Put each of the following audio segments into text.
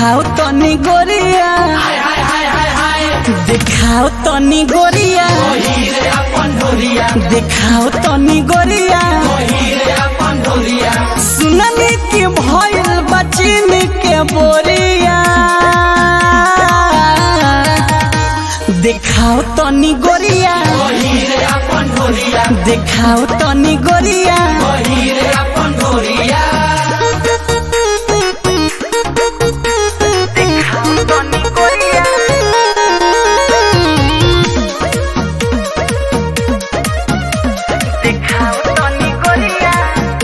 देखाओ तनी गोरिया देखाओ तनी गोरिया देखाओ तनी गोरिया सुननी की भइल बचिन के बोरिया देखाओ तनी गोरिया देखाओ तनी गोरिया देखाओ तनी गोरिया देखाओ तनी गोरिया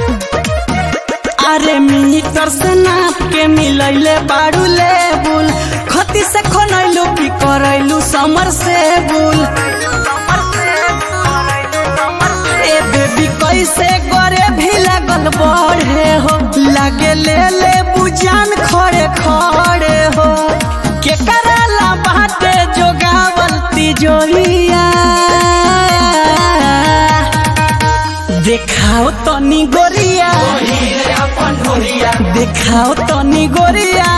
अरे मीटर से नाप के मिलैले बाड़ू लेबुल खती से खनैलू की करैलू समर से बुल ए बेबी कैसे करे भी लगल बढ़े हो लागे ले ले बुजान खड़े खड़े हो के कराला बाटे जोगावल तिजोरिया देखाओ तनी गोरिया देखाओ तनी गोरिया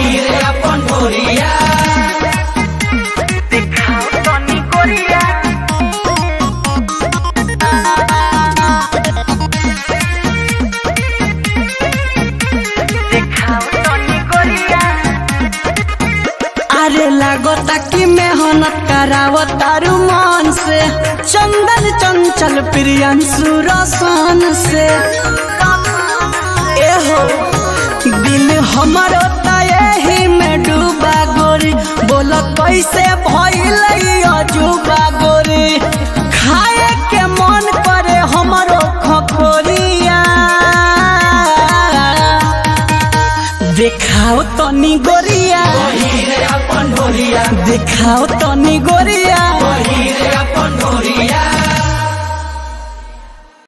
देखाओ तनी गोरिया देखाओ तनी गोरिया अरे लागता कि मेहनत करावत तारू मन से चंदन चंचल प्रियंशु रसन से एहो दिल हमरो त एही में डूबा गोरी बोल कैसे भइल अजूबा गोरी खाए के मन करे हमरो खखोरिया देखाओ तनी गोरिया देखाओ तनी गोरिया